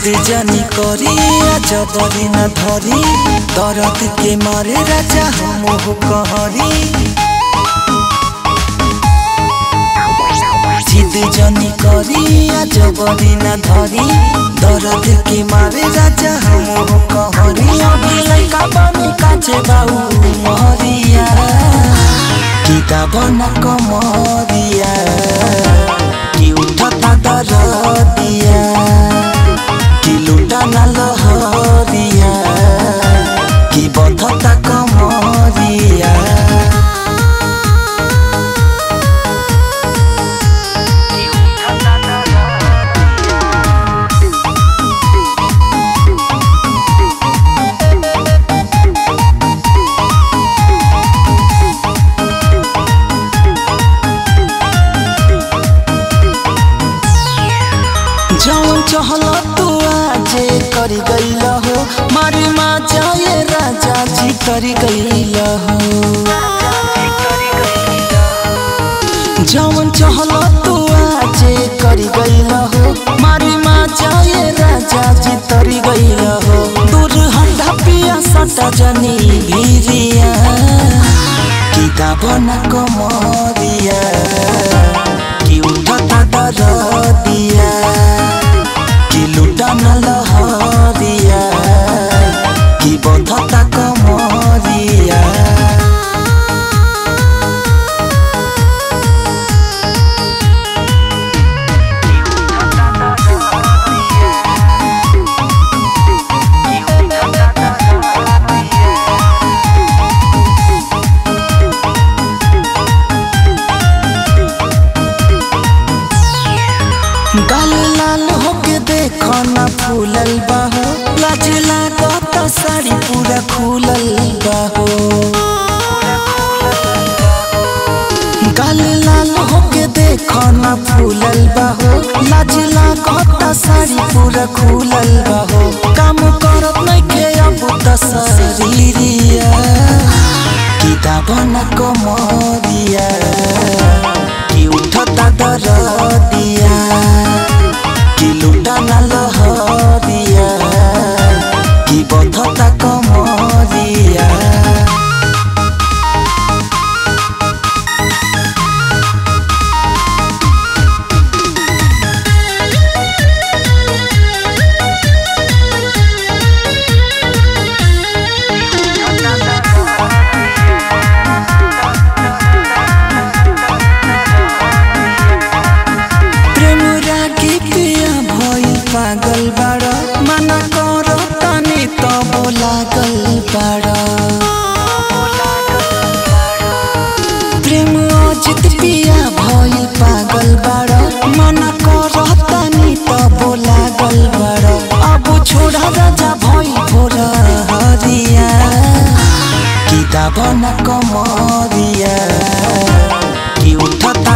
जिद जानी करी जबरी न धरी दर्द के मारे राजा हम कहरी जिद जानी करी जबरी न धरी दर्द के मारे राजा हम कहरी अभी लैका बनी काचे बाऊ महरिया किताब न कमरिया कि उठता दरदिया कि लुटा न लहरिया कि बधता कमरिया जौन चहल तू आजे करी गईल हो मारी माँ जाए राजा जी करी गईल हो जौन चहल तू आजे करी गईल हो मारी माँ जाए राजा जी तरी गईल हो दूर हंडा पिया सटा जनी भीरिया किताब न कमरिया कि उठता दरदिया कि लुटा न लहरिया कि बधता कमरिया गाल लाल होके देखो ना फूलल बाहो लाज लागत साड़ी पूरा खुलल बाहो गाल लाल होके देखो ना फूलल बाहो लाज लागत साड़ी पूरा खुलल बाहो काम करत नइखे अब त शरीरिया किताब न कमरिया कि उठता दरदिया कि लुटा न लहरिया कि बधता कमरिया प्रेम रागी पिया भइल पागल बाड़ मना कर तनी तब लागल बाड़ प्रेम अजित पिया भइल पागल बाड़ मना कर तनी तब लागल बाड़ अब छोड़ा राजा भइल भोर हरिया किताब न कमरिया कि उठता